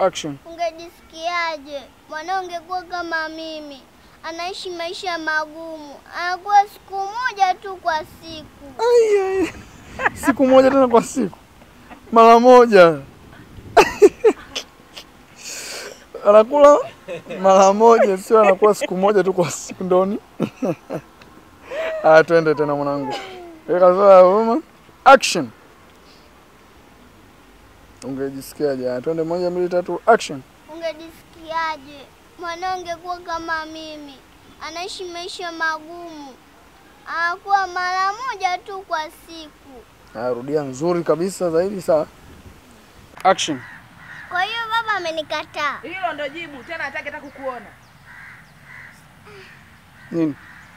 action. Ungejisikiaje mwanao ungekuwa kama mimi, anaishi maisha magumu, anakuwa siku moja tu kwa siku. Ai, ai. Siku moja tena kwa siku, mara moja anakula mara moja, sio anakuwa siku moja tu kwa siku ndoni. Aya, twende tena mwanangu, weka sura ya huruma, action. Ungejisikiaje? Aya, twende, moja, mbili, tatu, action. Ungejisikiaje mwanao ungekuwa kama mimi, anaishi maisha magumu, anakuwa mara moja tu kwa siku. Aya, rudia nzuri kabisa zaidi, sawa. Action. Kwa hiyo baba amenikataa. Hilo ndo jibu tena, hataki hata kukuona. Nini?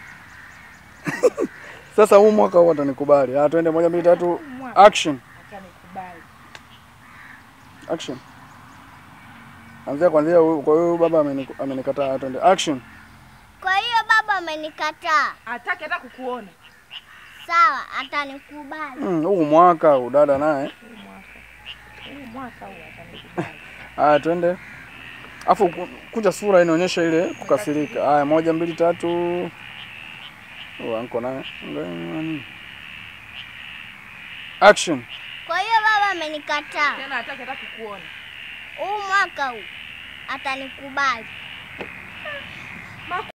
Sasa huu mwaka huu atanikubali. Ah, twende moja mbili tatu. Action. Atanikubali. Action. Anzia kwanzia huyu kwa hiyo baba ameniku- amenikataa. Ah, Twende. Action. Kwa hiyo baba amenikataa. Hataki hata kukuona. Sawa, atanikubali. Mm, huu mwaka huu dada naye. Huu mwaka. Huu mwaka huu atanikubali. Haya, twende. Afu ku- kunja sura inaonyesha ile kukasirika. Haya, moja mbili tatu. Oh, anko naye. Nani? Action. Kwa hiyo baba amenikataa. Tena hataki hata kukuona. Huu mwaka huu atanikubali.